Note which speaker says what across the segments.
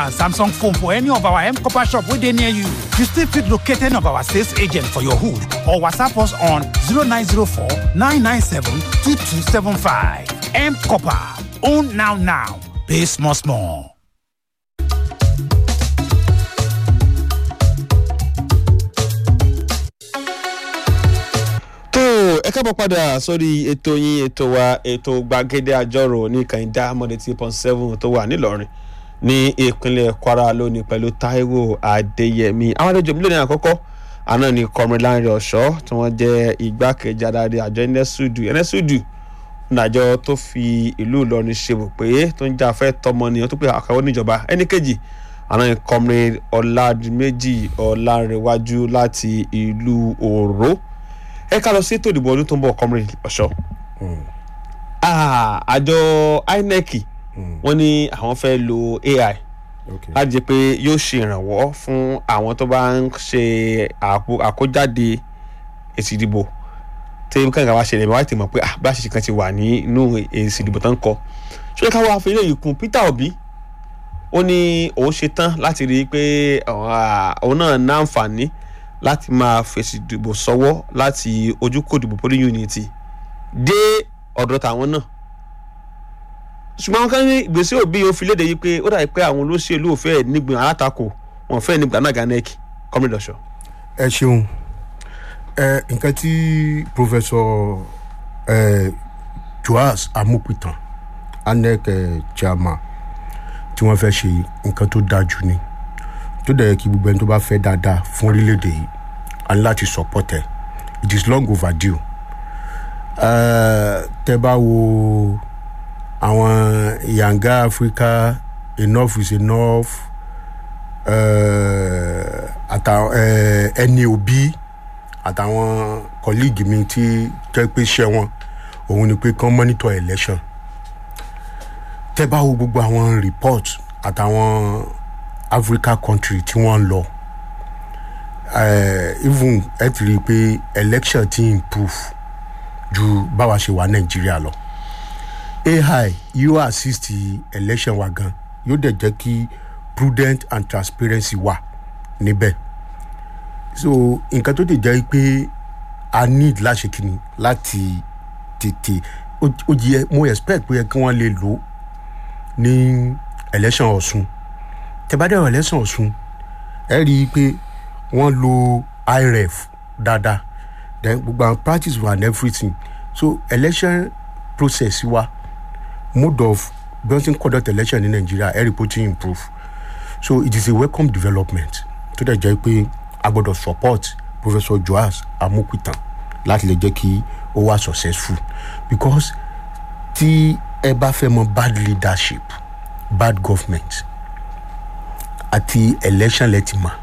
Speaker 1: and Samsung phone for any of our M Copper shop within near you. You still fit locate any of our sales agent for your hood or WhatsApp us on 0904 997 2275. M Copper. Own now now. Pay small small.
Speaker 2: tó ẹ káàbọ̀ padà sórí ètò yín ètò wa ètò gbàgede àjọrò ní kànìdá mọ́dé tí point seven tó wà nílọrin ní ìpínlẹ̀ kwara lónìí pẹ̀lú taiwo adéyẹmí àwọn àlejò mílíọ̀nù àkọ́kọ́ àná ni kọmrin láńrẹ ọ̀ṣọ́ tí wọ́n jẹ́ igbákejì adarí àjọ enesudu enesudu nàjọ tó fi ìlú ìlọrin ṣe bò pé tó ń jà fẹ́ tọmọ nìyẹn tó pé àkàwọ́ níjọba ẹnì kejì àná ni kọmrin ọ̀làdìmẹ́jì ọ̀làrẹ̀wájú láti ìlú òró ẹ ká lọ sí ètò ìdìbò ọdún tó ń bọ̀ kọmrin ọ̀ṣọ́ Ah, àjọ inec wọ́n ní àwọn fẹ́ lo ai
Speaker 3: okay.
Speaker 2: láti jẹ́ pé yóò ṣe ìrànwọ́ fún àwọn tó bá ń ṣe àpò- àkójáde èsì ìdìbò tí kankan wá ṣẹlẹ̀ wá ti mọ̀ pé ah, bá ṣe kan ti wà nínú èsì ìdìbò tó ń kọ ṣé ká wá fi eléyìí kún peter obi ó ní òun ṣe tán láti rí i pé ah, òun náà ní àǹfààní láti máa fèsì ìdìbò sọ́wọ́ láti ojúkò ìdìbò polling unity dé ọ̀dọ̀ tàwọn náà ṣùgbọ́n kan ní ìgbésẹ̀ òbí yóò fi léde yìí pé ó dàbí pé àwọn olóṣèlú ò fẹ́ nígbìn alátakò wọn fẹ́ nígbà náà ganẹ́ẹ̀kì kọ́mídọ̀ ṣọ.
Speaker 3: ẹ ṣeun ẹ nǹkan tí professor ẹ joas amupitan anec ẹ chairman tí wọ́n fẹ́ ṣe nǹkan tó dáa jù ni tó dẹ̀ yẹ kí gbogbo ẹni tó bá fẹ́ dáadáa fún orílẹ̀-èdè yìí a ní láti support ẹ it is long overdue ẹ tẹ bá wo àwọn yanga africa enough is enough àtàwọn ẹni òbí àtàwọn colleague mi tí jẹ́ pé ṣẹ́ wọn òun ni pé kán monitor election tẹ́ bá wo gbogbo àwọn report àtàwọn africa country tí wọ́n ń lọ eh, even ẹ ti rí i pé election ti improve ju báwa ṣe wà nàìjíríà lọ ai yóò assist election wa gan yóò dẹ̀ jẹ́ kí prudent and transparency wà níbẹ̀ so nǹkan tó dẹ̀ jẹ́ pé a need láṣẹ kìíní láti tètè ó ó yẹ mo expect pé kí wọ́n lè lò ó ní election ọ̀sùn tẹ̀bádẹ́rọ̀ election ọ̀sùn ẹ rí i pé wọ́n lo iref dáadáa then gbogbo àwọn practice wa and everything so election process wa mode of bí wọ́n ti ń conduct election ní nàìjíríà ẹ rí i pé ó ti improve so it is a welcome development tó dẹ̀ jẹ́ pé a gbọ́dọ̀ support professor joas amokutan láti lè jẹ́ kí ó wá successful because tí ẹ bá fẹ́ mọ bad leadership bad government àti election lẹ́tìmọ̀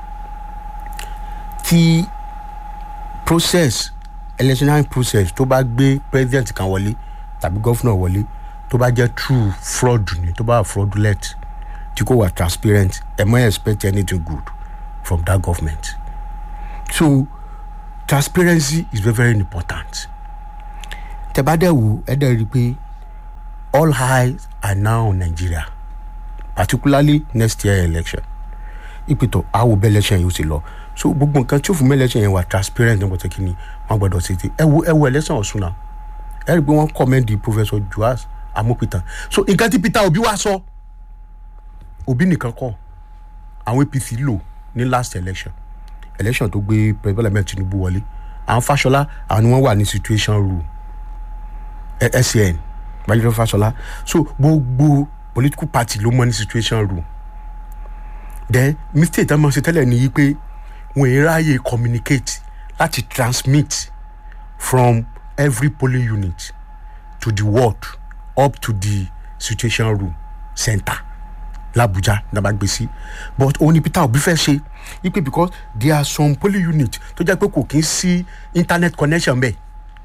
Speaker 3: tí process electional process tó bá gbé president kan wọlé tàbí governor wọlé tó bá jẹ́ true fraud ni tó bá wà fraudulent tí kò wà transparent ẹ mọ expect anything good from that government so transparency is very very important tẹ́bádẹ́ wo ẹ dẹ́ rí i pé all eyes are now on nigeria particularly next year election ìpètò àwọn bẹ́ẹ̀ election yóò ti lọ so gbogbo nǹkan tí ó fún mi election yẹn wà transparent nípa tẹ́kí ni wọ́n gbọ́dọ̀ ṣe ti ẹ wo ẹ wo election ọ̀sùn náà ẹ rí i pé wọ́n commend professor joas amopitan so nǹkan tí peter obi wá sọ obi nìkan kọ àwọn apc lò ní last election election tó gbé president ahmed tinubu wọlé àwọn fasọlá àwọn ni wọn wà ní situation room ẹ scn bájúlọ fasọlá so gbogbo political party ló mọ ní situation room then mistake tá a máa ṣe tẹ́lẹ̀ ni yí pé wọn ì ráàyè communicate láti transmit from every polling unit to the ward up to the situation room center làbújá nàbàgbèsí but òun ni peter obi fẹ́ ṣe ipe because there are some polling unit tó jẹ́ pé kò kí ń sí internet connection bẹ́ẹ̀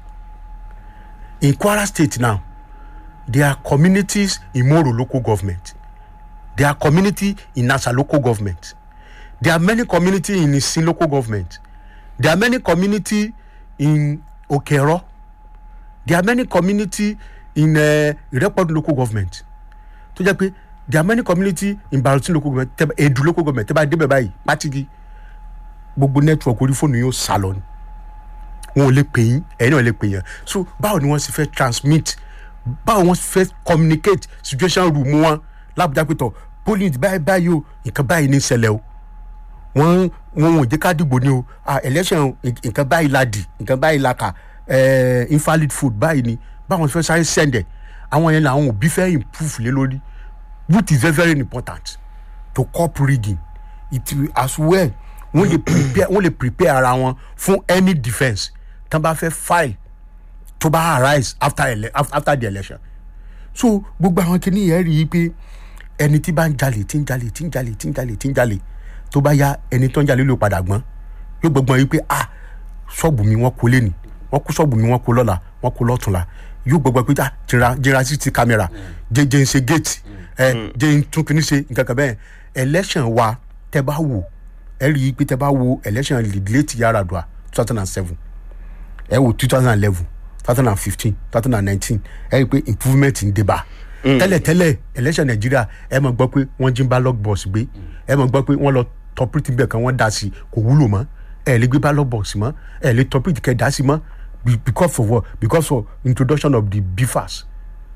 Speaker 3: in kwara state now there are communities in moro local government there are community in nasa local government there are many community in isin local government there are many community in okero there are many community in uh, irepodu local government tó jẹ́ pé there are many community in Bauchi local government tẹ́ bá- Edu local government tẹ́ bá débẹ̀ báyìí pátigi gbogbo network orí fóònù yóò sá lọ ni wọn ò lè pè yín ẹ̀yin náà lè pè yín so báwo ni wọ́n sì fẹ́ transmit báwo wọ́n sì fẹ́ communicate situation room wọn lábújá pé tọ̀ polling báyìí báyìí o nǹkan báyìí ní ṣẹlẹ̀ o wọ́n wọn ò jẹ́ ká dìbò ni o ah election nǹkan báyìí la dì nǹkan báyìí la kà eh, invalid food báyìí ni báwọn fẹ́ sáré sẹ́ndẹ̀ àwọn yẹn làwọn òbí fẹ́ improve lé lórí which is very very important to cop rigging it will as well wọ́n lè prepare wọ́n lè prepare ara wọn fún any defence tán bá fẹ́ file tó bá arise after, ele af- after the election so gbogbo àwọn kìíní yẹn rí i pé ẹni tí bá ń jalè tí ń jalè tí ń jalè tí ń jalè tí ń jalè tó bá yá ẹni tó ń jalè ló padà gbọ́n yóò gbọ́gbọ́n yìí pé ah ṣọ́ọ̀bù mi wọ́n kó lẹ́nì wọ́n kó ṣọ́ọ̀bù mi wọ́n kó lọ́la wọ́n kó lọ́tùnla yóò gbọ́gbọ́n pé ah jẹra jẹra sí ti kámẹ́rà jẹ jẹ ń ṣe géètì ẹ jẹ ń tún kìíní ṣe nǹkan kan bẹ́ẹ̀ election wa tẹ bá wò ẹ rí i pé tẹ bá wo election late Yar'Adua two thousand and seven ẹ wo two thousand and eleven two thousand and fifteen two thousand and nineteen ẹ rí i pé improvement ń dé bá tẹ́lẹ̀tẹ́lẹ̀ election Nàìjíríà ẹ mọ̀ gbọ́ pé wọ́n jí ń ballot box gbé ẹ mọ̀ gbọ́ pé wọ́n lọ tọpírìtì bẹ́ẹ̀ kan wọ́n dá sí kò wúlò mọ́ ẹ lè gbé ballot box mọ́ ẹ lè tọpírìtì kẹ́ dá sí mọ́ be- because of what because of introduction of the BFAS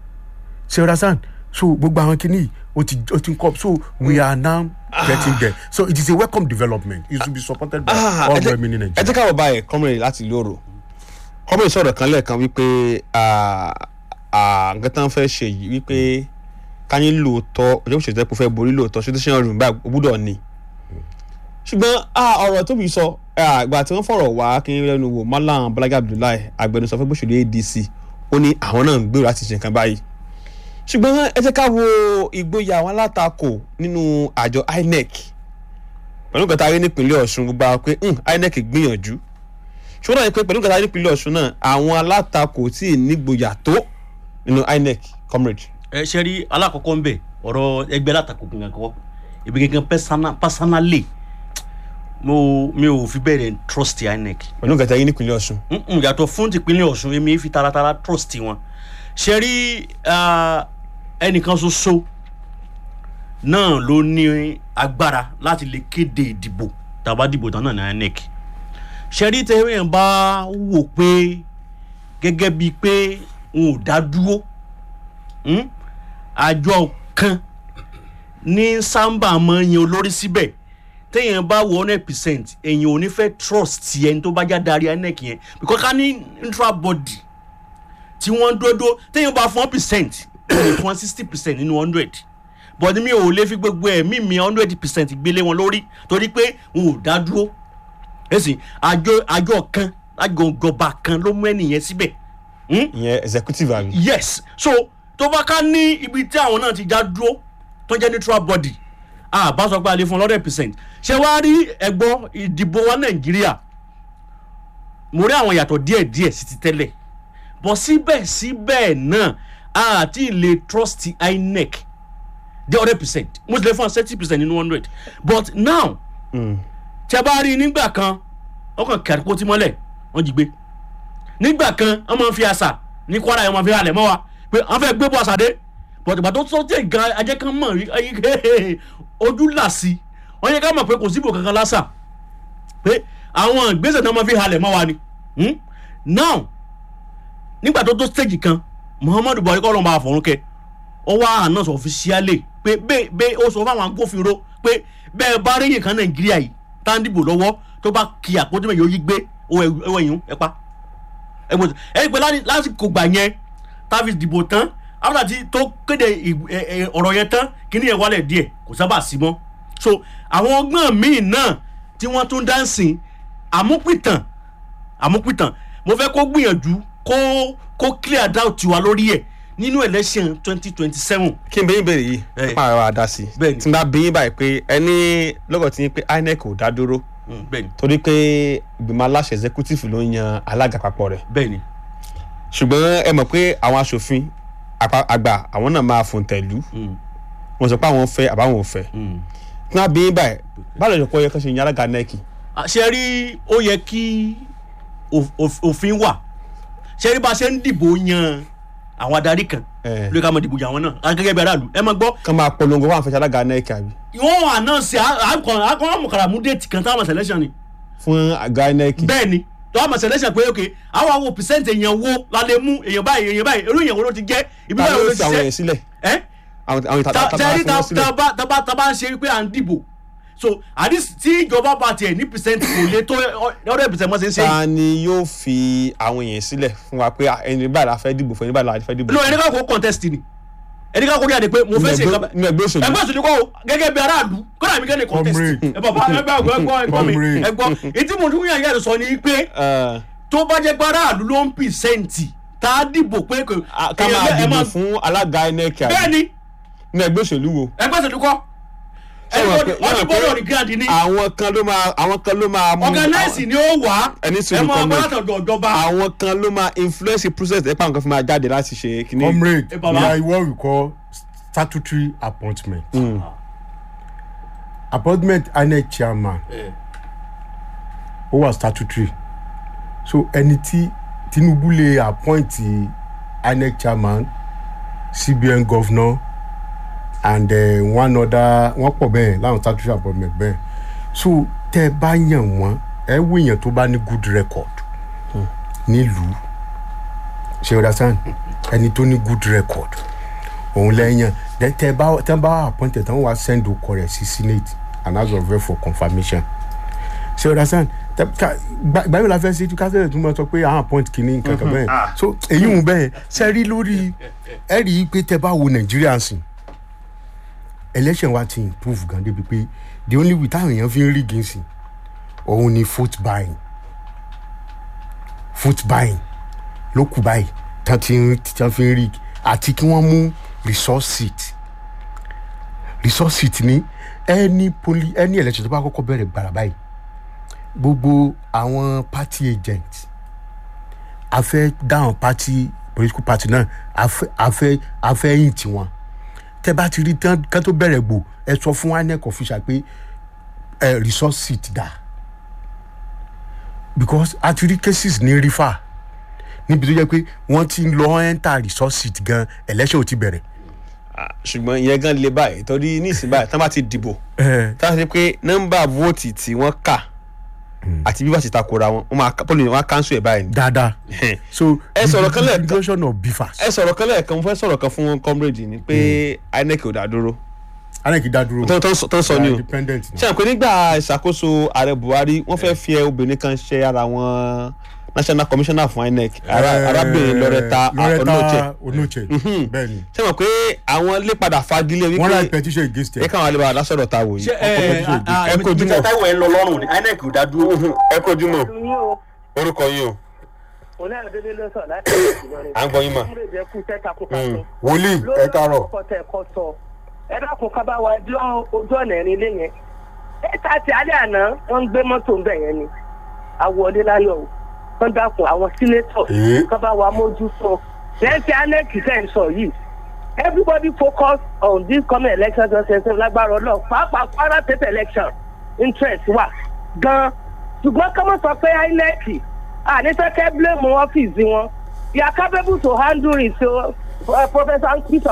Speaker 3: ṣe understand so gbogbo àwọn kìíní o ti o ti ń kọ́ so we are now getting there so it is a welcome development it should be supported by
Speaker 2: Ah,
Speaker 3: all
Speaker 2: ẹ jẹ́-
Speaker 3: women in
Speaker 2: ẹ
Speaker 3: Nigeria.
Speaker 2: jẹ́ káwọ́ báyìí kọ́mìnrin láti ìlú òrò kọ́mìnrin sọ̀rọ̀ kan lẹ́ẹ̀kan wípé ah, ah, nǹkan tán fẹ́ ṣe yìí wípé káyín lóòótọ́ ọjọ́ òṣèlú tẹ́kọ̀ fẹ́ borí lóòótọ́ ṣùgbọ́n rùn báyìí ó gbúdọ̀ ní. ṣùgbọ́n ah, ọ̀rọ̀ tóbi sọ ah, ìgbà tí wọ́n fọ̀rọ̀ wá kí n lẹ́nu wò Malam Balaga Abdullahi agbẹnusọ fún gbòṣèlú ADC ó ní àwọn náà ń gbèrò láti ṣe nǹkan báyìí ṣùgbọ́n ẹ jẹ́ ká wo ìgboyà àwọn alátakò nínú àjọ INEC pẹ̀lú nǹkan tá a rí nípínlẹ̀ Ọ̀ṣun gbogbo àwọn pé "Hmm, INEC gbìyànjú ṣùgbọ́n náà ni pé pẹ̀lú nǹkan tá a rí nípínlẹ̀ Ọ̀ṣun náà àwọn alátakò tí ì nígboyà tó nínú INEC comrade.
Speaker 4: ẹ ṣe rí alákọ̀ọ́kọ́ ń bẹ̀ ọ̀rọ̀ ẹgbẹ́ látakò gangan kọ́ èmi gangan persona- personally mo mi ò fi bẹ́ẹ̀ rẹ̀ trust INEC
Speaker 2: pẹ̀lú nǹkan tá a rí nípínlẹ̀ Ọ̀ṣun.
Speaker 4: Mm-mm, yàtọ̀ fún tìpínlẹ̀ Ọ̀ṣun èmi fi taratara trust wọn ṣe rí ah, ẹnìkan ṣoṣo náà ló ní agbára láti lè kéde ìdìbò tàbá dìbò tán náà ní INEC ṣe rí tẹ́wé yẹn bá wò pé gẹ́gẹ́ bíi pé n ò dá dúró mm, àjọ kan ní sábà máa ń yan olórí síbẹ̀ téèyàn bá wọ hundred percent èèyàn ò ní fẹ́ trust ẹni tó bá já darí INEC yẹn because ká ní intra body tí wọ́n dúró dúró téèyàn bá fún one percent wọ́n lè fún sixty percent nínú hundred but mi ò lè fi gbogbo ẹ̀mí mi hundred percent gbélé wọn lórí torí pé n ò dá dúró ẹ̀sìn àjọ àjọ kan àjọ ìjọba kan ló mú ẹnìyẹn síbẹ̀ Hmm?
Speaker 2: ìyẹn executive àmì.
Speaker 4: yes so tó bá ká ní ibi tí àwọn náà ti já dúró tó jẹ́ neutral body a bá sọ pé a lè fún hundred percent ṣé wàá rí ẹ̀gbọ́n ìdìbò wa nàìjíríà mo rí àwọn yàtọ̀ díẹ̀díẹ̀ sí ti tẹ́lẹ̀ bọ̀ síbẹ̀síbẹ̀ náà a ti lè trust INEC the hundred percent mo ti lè fún wa thirty percent nínú hundred but now tí a bá rí i nígbà kan ọkàn kẹrìkó tí mọ́lẹ̀ wọ́n jí gbé nígbà kan wọ́n máa ń fi àṣà ní kwara yẹn wọ́n fi halẹ̀ mọ́ wa pé wọ́n fẹ́ gbé bọ́ àṣà dé but ìgbà tó tó tẹ̀ gan ajẹ́ kan mọ̀ rí ayé ojú là sí wọ́n yẹ ká mọ̀ pé kò síbò kankan lásà pé àwọn ìgbésẹ̀ náà máa fi halẹ̀ mọ́ wa ni Hmm? now nígbà tó tó stage kan muhammadu buhari kọ́ ló ń bá a fọ̀rún kẹ́ ó wá announce officially pé bẹ́ẹ̀ bẹ́ẹ̀ ó sọ fáwọn agbófinró pé bẹ́ẹ̀ bá rí yìí kan nàìjíríà yìí tá ń dìbò lọ́wọ́ tó bá kí àpótí mẹ́yìí ó yí gbé owó ẹ̀yìn ẹ̀ pa ẹgbẹ́ ẹ̀yìn pé láti- lásìkò gbà yẹn táfi dìbò tán after ti tó kéde ì- ẹ- ẹ- ọ̀rọ̀ yẹn tán kíní yẹn wálẹ̀ díẹ̀ kò sábà sí mọ́ so àwọn ọgbọ́n míì náà tí wọ́n tún dá ń sìn àmúpìtàn àmúpìtàn mo fẹ́ kó gbìyànjú kó kó clear doubt wa lórí ẹ̀ nínú election twenty twenty seven
Speaker 2: kí n bẹ yín bèrè yìí
Speaker 4: Eh.
Speaker 2: nípa àwọn àdá sí i
Speaker 4: Bẹ́ẹ̀ni.
Speaker 2: tí n bá bí yín báyìí pé ẹni lọ́gọ̀ tí yín pé INEC ò dá dúró
Speaker 4: bẹ́ẹ̀ni
Speaker 2: torí pé ìgbìmọ̀ aláṣẹ executive ló ń yan alága àpapọ̀ rẹ̀
Speaker 4: bẹ́ẹ̀ni
Speaker 2: ṣùgbọ́n ẹ mọ̀ pé àwọn aṣòfin àpá- àgbà àwọn náà máa fòun tẹ̀lú
Speaker 4: Mm.
Speaker 2: wọn sọ pé àwọn fẹ́ àbáwọn ò fẹ́
Speaker 4: Mm.
Speaker 2: tí wọ́n bí yín báyìí báwo lè pọ̀ yẹ kó ṣe yan alága NEC
Speaker 4: ṣe rí ó yẹ kí òf- òf- òfin wà ṣe rí bá a ṣe ń dìbò yan àwọn adarí kan
Speaker 2: Eh.
Speaker 4: lórí ká mọ̀ dìbò jà wọn náà gẹ́gẹ́ bí aráàlú ẹ máa gbọ́
Speaker 2: kán máa polongo fún àfẹsẹ̀ alága nec àbí
Speaker 4: wọ́n wà náà sí àkọ́ àmọ̀kàrà mú déètì kan táwọn selection ni
Speaker 2: fún àga nec
Speaker 4: bẹ́ẹ̀ ni tọ́wọ́ mọ̀ selection pé ok àwọn àwọn percent èèyàn wo la lè mú èèyàn báyìí èèyàn báyìí irú èèyàn wo ló ti jẹ́ ibi
Speaker 2: ta
Speaker 4: báyìí wo
Speaker 2: ló
Speaker 4: ló
Speaker 2: fi
Speaker 4: ti
Speaker 2: àwọn
Speaker 4: ṣe
Speaker 2: yẹn sílẹ̀
Speaker 4: ẹ́
Speaker 2: àwọn àwọn ìta
Speaker 4: ta
Speaker 2: ta
Speaker 4: tẹ́rí
Speaker 2: ta fún wọn sílẹ̀
Speaker 4: ta bá ta bá ń ṣe pé à ń dìbò so àdís tí ìjọba bá tiẹ̀ ní percent kò lè tó ọ̀rẹ́ percent mọ́ ṣe ń ṣe yìí.
Speaker 2: ta ni yóò fi àwọn yẹn sílẹ̀ fún wa pé ah, ẹni báyìí la fẹ́ dìbò fún ẹni báyìí la fẹ́ dìbò
Speaker 4: no
Speaker 2: fún.
Speaker 4: ẹni ká kó contest ni ẹni ká kó rí àdé pé mo fẹ́ ṣe nǹkan bá-
Speaker 2: nínú ẹgbẹ́ òṣèlú
Speaker 4: ẹgbẹ́ òṣèlú kọ́ o gẹ́gẹ́ bí aráàlú kọ́nà mi kẹ́ni contest
Speaker 3: Comrade.
Speaker 4: ẹ bàbá ẹgbẹ́ ẹgbẹ́ ẹgbọ́ ẹgbọ́ mi
Speaker 3: Comrade.
Speaker 4: ẹgbọ́ etí mo tún yàn yàrá sọ ni pé
Speaker 2: Eh,
Speaker 4: tó bá jẹ́ pé aráàlú ló ń pìsẹ́ǹtì tá a dìbò pé kò
Speaker 2: ah, ká máa
Speaker 4: èèyàn bẹ́ẹ̀ ẹ
Speaker 2: dìbò
Speaker 4: máa-
Speaker 2: fún alága nec àbí
Speaker 4: bẹ́ẹ̀ ni
Speaker 2: nínú ẹgbẹ́ òṣèlú wo.
Speaker 4: ẹgbẹ́ òṣèlú kọ́
Speaker 2: Ṣé wọ́n pé-
Speaker 4: ọdún
Speaker 2: wọ́n pé
Speaker 4: bọ́ọ̀lù ní gíráàdì ni
Speaker 2: àwọn kan ló máa àwọn kan ló máa mú
Speaker 4: organize ni ó wà
Speaker 2: Ẹni sùúrù
Speaker 4: ẹ máa
Speaker 2: Comrade.
Speaker 4: bá látọ̀dọ̀ ìjọba
Speaker 2: àwọn kan ló máa influence the process ẹ̀ pàǹkan fún máa jáde láti ṣe kíní.
Speaker 3: comrade
Speaker 4: Eh, baba.
Speaker 3: we are what we call statutory appointment appointment inec chairman ó wà statutory so ẹni tí tinubu lè appoint inec chairman cbn governor and uh, one other wọ́n pọ̀ bẹ́ẹ̀ láwọn statutory appointment bẹ́ẹ̀ so tẹ́ ẹ bá yàn wọ́n ẹ wíyàn tó bá ní good record nílùú ṣe understand ẹni tó ní good record òun lẹ́yìn then tẹ́ bá tẹ́ bá appointed tán wá send okọ rẹ̀ sí senate and house of rep for confirmation ṣe understand tẹ ká gbàgbé la fẹ́ ṣe ká fẹ́ tún mọ́ sọ pé àwọn appoint kìíní nǹkan kan bẹ́ẹ̀ so èyí ń bẹ́ẹ̀ ṣe rí lórí ẹ rí i pé tẹ́ bá wo nàìjíríà sìn election wa ti improve gan débi pé the only way táwọn èèyàn fi ń rí gínsìn òun ni vote buying vote buying ló kù báyìí tán ti ń tán fi ń rí àti kí wọ́n mú resource seat resource seat ní any poli any election tó bá kọ́kọ́ bẹ̀rẹ̀ gbàrà báyìí gbogbo àwọn party agent a fẹ́ dáhùn party political party náà a fẹ́ a fẹ́ a fẹ́ yìn tiwọn tẹ́ bá ti rí tán kán tó bẹ̀rẹ̀ gbò ẹ sọ fún inec official pé ẹ resource seat dà because a ti rí cases ní rifa níbi tó jẹ́ pé wọ́n ti ń lọ enter resource seat gan election ò ti bẹ̀rẹ̀.
Speaker 2: Ah, ṣùgbọ́n ìyẹn gan le báyìí torí ní ìsìn báyìí tán bá ti dìbò tá a ṣe pé nọ́mbà vóòtì tí wọ́n kà àti bí wọ́n ti takora wọn wọ́n máa pọ́lì wọn á kánṣu ẹ̀ báyìí ni.
Speaker 3: dáadáa so
Speaker 2: Ẹ sọ̀rọ̀ kan lẹ́ẹ̀kan.
Speaker 3: division of bifas.
Speaker 2: ẹ sọ̀rọ̀ kan lẹ́ẹ̀kan mo fẹ́ sọ̀rọ̀ kan fún comrade ni pé inec ò dá dúró
Speaker 3: anaki dá dúró
Speaker 2: tó tó ń sọ- tó ń sọ ni o
Speaker 3: independent ni.
Speaker 2: ṣe àpè nígbà ìṣàkóso ààrẹ buhari wọ́n fẹ́ fi obìnrin kan ṣe ara wọn national commissioner fún inec ara-
Speaker 3: Eh,
Speaker 2: arábìnrin lọrẹta olóòtẹ
Speaker 3: loretta onoche bẹ́ẹ̀ ni
Speaker 2: ṣe mọ̀ pé àwọn lè padà fagilé
Speaker 3: wọ́n ra
Speaker 2: wípé
Speaker 3: petition against
Speaker 2: ẹ
Speaker 3: ẹ.
Speaker 2: káwọn alẹ́ bá lásọ̀rọ̀ ta wò
Speaker 4: ṣe
Speaker 2: yìí
Speaker 4: ẹ
Speaker 2: ẹ kojú mọ́.
Speaker 4: táwọn ẹ ń lọ lọ́rùn ni inec ò dá dúró.
Speaker 2: ẹ kojú mọ́
Speaker 5: yín o
Speaker 2: orúkọ yìí o
Speaker 5: oníyàndélé ló sọ láti ìlọrin.
Speaker 2: à ń gbọ́ yín mà.
Speaker 5: múlẹ̀ jẹ́ kú tẹ́ta kó ká sọ.
Speaker 3: wòlíì ẹ
Speaker 5: lórí
Speaker 3: káàárọ̀
Speaker 5: ọkọ̀ tẹ̀ kọ́ sọ ẹ dákun ká bá wa dán ojú ọ̀nà ẹ̀rin ilé yẹn. ẹ ta ti alẹ́ àná wọ́n ń gbé mọ́tò ń bẹ̀ yẹn ni àwọ̀dé láyọ̀ o wọ́n dákun àwọn sínétọ̀
Speaker 3: Ee.
Speaker 5: ká bá wa mójútó lẹ́sẹ̀ anec fẹ́ ń sọ yìí everybody focus on this coming election twenty twenty lágbára ọlọ́ọ̀ pàápàá kwara state election interest wà gan ṣùgbọ́n kọ́mọ̀ sọ pé inec àníṣẹ́kẹ́ blame ọ́fíìsì wọn they are capable to handle it so uh, professor peter